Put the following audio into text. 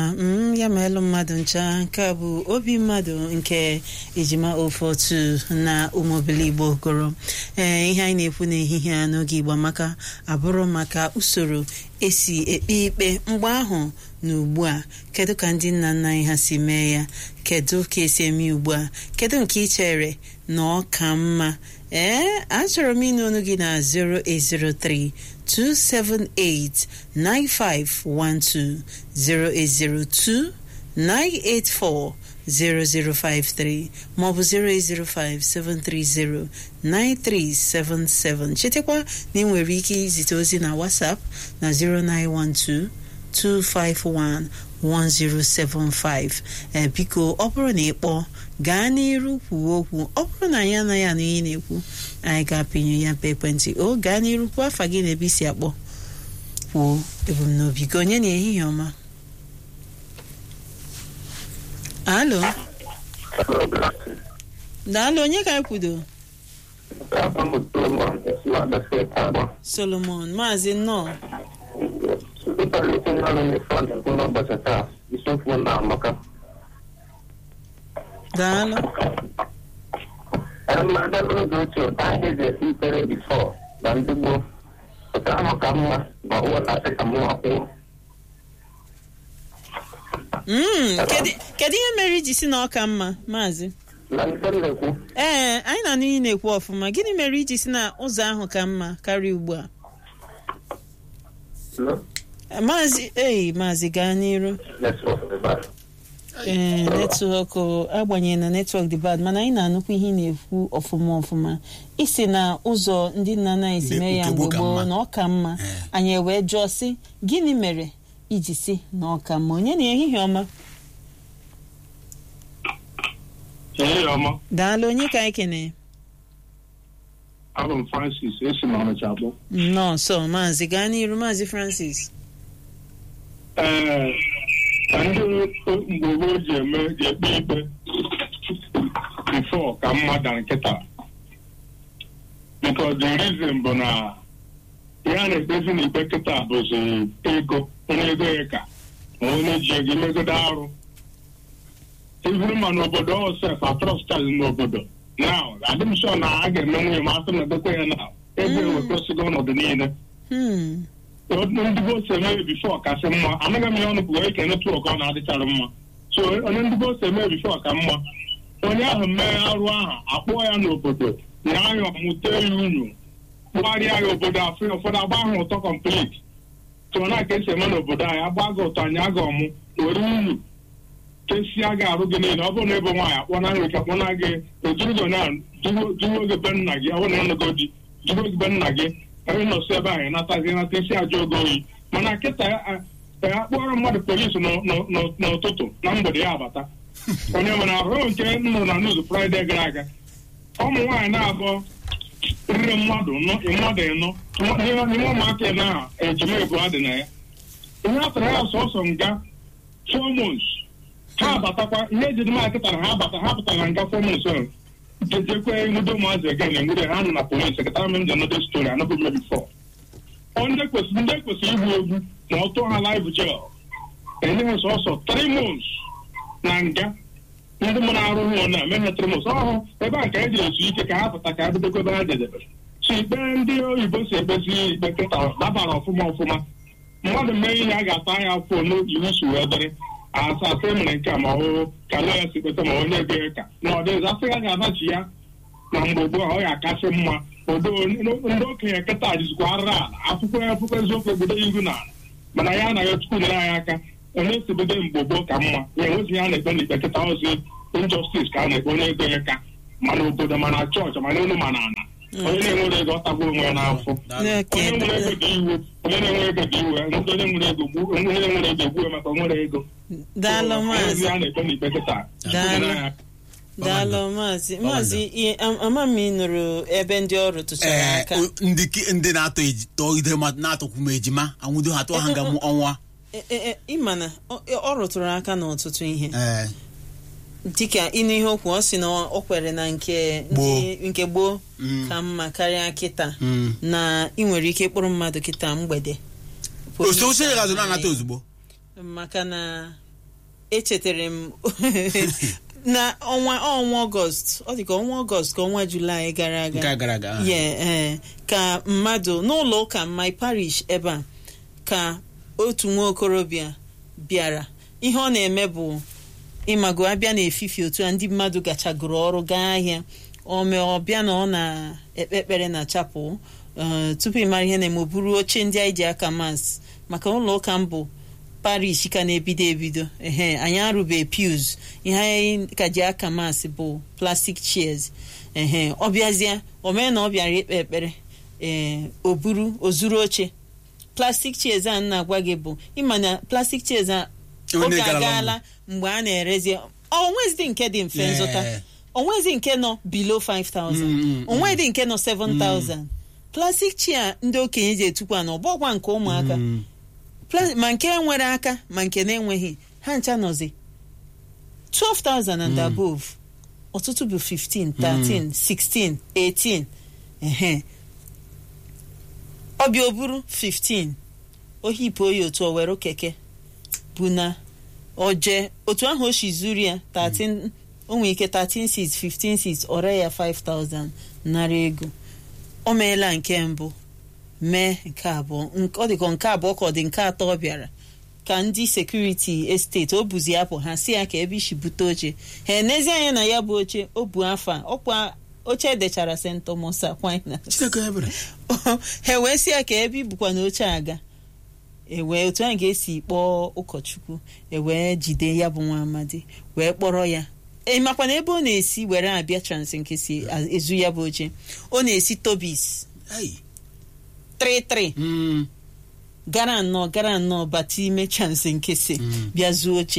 m ya meelụ mmadụ ncha nke a bụ obi mmadụ nke ejima ofe otu na ụmụobili igbo gụrụ ee ihe anyị na-ekwu n'ehihie a n'oge igbo maka abụrụ maka usoro esi ekpe ikpe mgbe ahụ na ugbu a kedu ka ndị nna nna anyị ha si mee ya kedu ka esi eme ugbu a kedu nke ị chere na ọ ka mma ee achọrọ m ịnụ ọnụ gị na 0803 278 9512 0802 984 0053 maọbụ 0805 730 chetakwa na ị nwere ike izite ozi na WhatsApp na 0912 251 1075 ee biko ọ bụrụ na ị kpọọ gaa n'iru kwuo okwu ọ bụrụ na anyị anaghị anụ ihe na-ekwu anyị ga-apịnye ya mpa ekwentị o gaa n'iru kwuo afa gị na ebe isi akpọ kwuo ebumnobi gị onye na ehihie ọma alo daalụ onye ka anyị kwudo solomon maazị nnọọ daalụ n'oge ochie ụta ihe ji esi ikpere bifọ na ndị gboo ụta ahụ ka mma ma ụwa na-asị ka mụwa kwụọ Mm, kedu kedu ihe mere iji si na ọ ka mma maazị na nke m na-ekwu ee anyị na-anụ ihe na-ekwu ọfụma gịnị mere iji si na ụzọ ahụ ka mma karịa ugbu a no? maazị ei maazị gaa n'iru netwọk dị bad. ee netwọk agbanyeghị na netwọk dị bad mana anyị na-anụkwa ihe ị na-ekwu ọfụma ọfụma isi na ụzọ ndị nna nna anyị si Ndị mee ya nke mgbe gboo ka gboo mma. na ọ ka mma Ee. anyị wee jụọ sị gịnị mere iji si na ọ ka mma onye na ehihie ọma Ehihie ọma, daalụ onye ka anyị kene abụ m Francis esi m Ọnịcha akpọ. nọọsọ maazị gaa n'iru maazị francis Ee, ka ndị mgbe gboo ji eme ji ekpe ikpe bifo ka mma da nkịta. Because the reason bụ na ihe a na-ekpezi n'ikpe kịta bụzi ego onye ego ya ka ma onye ji ego imegodo arụ. Iburu ma n'obodo ọsef atrọstas n'obodo. Now, adị m sure na a ga-eme nwunye ma asị na edokwe ya na ego ewekọsigo ọnọdụ niile. Hmm. ndị gboo si eme bifo kasị mma anaghị m ya ọnụ bụ ike netwọk ọ na-adịchara mma so onye ndị gboo si eme bifo ka mma onye ahụ mee arụ ahụ akpọọ ya n'obodo na anya ọmụta ya unyu kpụgharịa ya obodo afọ ya ụfọdụ agba ahụ ụtọ kọmplit tụọ na ka esi eme n'obodo anyị agba gị ụtọ anyị aga ọmụ were unyu kesia gị arụ gị niile ọ bụrụ na ebe nwaanyị akpọ na nri ka kpọna gị ejuru na duwo gị be nna gị ọ bụrụ na ịnụgo di duwo gị be nna gị onye nọsi ebe ahụ natazi nata isi ajọ ogo oyi mana kịta ya kpọrọ mmadụ polisi n'ụ- n'ụ- n'ụ- n'ụtụtụ na mgbede ya abata onye nwere ahụ nke nụrụ na nuz fraịde gara aga ụmụ nwaanyị na-abụọ riri mmadụ nọ mmadụ ịnọ n'ime n'ime ụmụaka ịnọ ahụ ejima ebu dị na ya ihe a tara ya sọsọ nga four months ha abatakwa ihe ejiri maa kịta na ha abata ha pụtara na nga four months ahụ jejekwe nwudo ụmụazị ege na enwude ha nọ na polis sekretara m ji anọde stori anọbụ mme bifọ ndị kwesịrị ndị kwesịrị igbu egbu ma ọ tụọ ha live jail enye ha sọsọ three months na nga ndị mụ na-arụ ụlọ na eme ha three months ọhụ ebe a ka e ji ezu ike ka ha pụta ka ha bidokwa ebe ha jedebere so ikpe ndị oyibo si ekpezi ikpe kịta dabara ọfụma ọfụma mmadụ mee ihe a ga-ata ya afọ n'iwu si wee dịrị asa asị mere nke a ma ọ ka lọ ya si kpeta ma onye ego ya ka na ọ dịghịzi asị ya ga-adachi ya na mgbe gboo ọ ya akasị mma odo ndị okenye kịta jizikwa ara ala akwụkwọ akwụkwọ eziokwu egbudo ihu na ala mana ya anaghị chukwu nyere anyị aka onye si bido mgbe gboo ka mma ya enweghị ya na-ekpe n'ikpe kịta ozi injustice ka a na-ekpe onye ego ya ka mana obodo mana chọọchị mana elu mana ana onye na-enwere ego ọtagbu onwe ya n'afọ Okay, onye nwere ego dị iwe onye na-enwe ego dị iwe ndị onye nwere ego gbuo onye nwere ego egbuo maka o nwere ego daalụ So, maazị onye a na-ekpe n'ikpe kịta Daalụ. Onye na- daalụ maazị maazị ihe am- ama m ị nụrụ ebe ndị ọrụ tụchara ee aka o- ndị ki- ndị na-atọ eji tọọ ide mmadụ na-atọkwu m ejima anwụdo ha tụọ ha nga mụ ọnwa E- e- e, ịma na ọ- ọ rụtụrụ aka n'ọtụtụ ihe ee dịka ịnụ ihe okwu ọ sị na ọ kwere na nke ndị- nke gboo Mm. ka mma karịa kịta Mm. na ị nwere ike ịkpụrụ mmadụ kịta mgbede Pụrụ osoche ike ya gazụ na- na-anata ozugbo maka na echetara m na ọnwa ọnwa ọgọst ọ dị ka ọnwa ọgọst ka ọnwa julaị gara aga nke a gara aga aha. ye ee ka mmadụ n'ụlọ ụka my parish ebe a ka otu nwa okorobịa bịara ihe ọ na-eme bụ ịmago abịa n'efifi otu a ndị mmadụ gachagoro ọrụ gaa ahịa ome ọbịa na ọ na-ekpe ekpere na chapel eh, tupu ịmara ihe na-eme o buru oche ndị anyị ji aka mas maka ụlọ ụka mbụ parish ka na-ebido ebido ehe anyị arụbe pews ihe anyị ka ji aka mas bụ plastic chairs ehe ọ bịazie o mee na ọ bịara ikpe ekpere ee o buru o zuru oche plastic chairs a m na-agwa gị bụ ịma na plastic chairs a Onye oge garala agaala mgbe a na-erezi onwezi nke dị mfe Yeah. nzụta onwezi nke nọ below 5000 Mm, mm, onwedị nke nọ 7000 plastic chair ndị okenye ji etukwa na ọgbọgwa nke ụmụaka Mm. Pla- ma nke nwere aka ma nke na-enweghị ha ncha nọzi 12,000 and above ọtụtụ bụ 15 13 16 18 ehe ọbịa oburu 15 ohipụ oyi otu o were keke bụ na oje otu ahụ o si zuru ya 13 o nwere ike 13 seats 15 seats ọre ya 5000 nara ego o meela nke mbụ mee nke abụọ Nk- ọ dịka nke abụọ ka ọ dị nke atọ ọ bịara ka ndị sekuriti esteti o buzi apụ ha si ya ka ebe isi bute oche ha enezi anya na ya bụ oche o bu afọ a ọkwa oche edechara st thomas aquinas chineke ebere ha wee si ya ka ebe ibukwa na oche aga ewee otu anyị ga-esi kpọọ ụkọchukwu ewee jide ya bụ nwa amadi wee kpọrọ ya ịmakwa na ebe ọ na-esi were abịa trans nke si a- ezu ya bụ oche ọ na-esi tobis Ai. 33 Mm. gara nnọọ gara nnọọ bata ime chance nke si Mm. bịa zuo oche